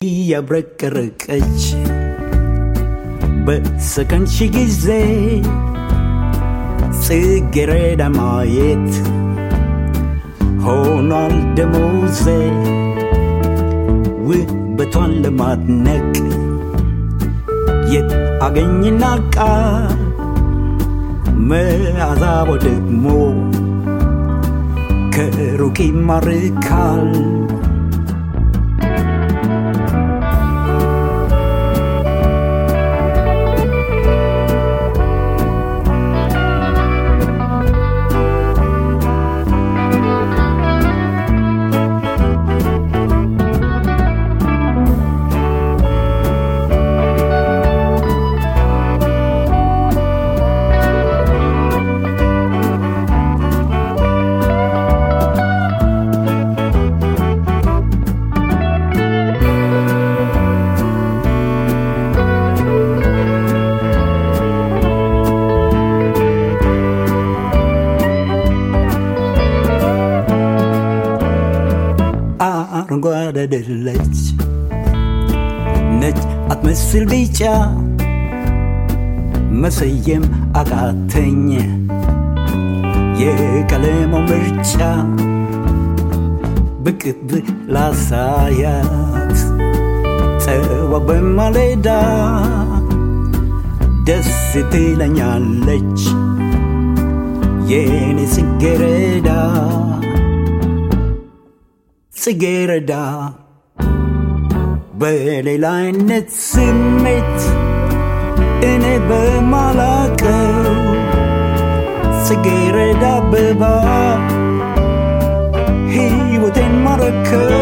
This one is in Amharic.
እያብረቀረቀች በሰከንድ ሺ ጊዜ ጽጌረዳ ማየት ሆኗል ደሞዜ ውበቷን ለማድነቅ የት አገኝና ቃል መዓዛቦ ደግሞ ከሩቅ ይማርካል አረንጓዴ አይደለች ነጭ አትመስል ቢጫ መሰየም አቃተኝ የቀለሙ ምርጫ ብቅ ላሳያት ጠዋ በማለዳ ደስ ትለኛለች የኔ ጽጌረዳ ጽጌረዳ በሌላ አይነት ስሜት እኔ በማላቀው ጽጌረዳ አበባ ሕይወቴን ማረከው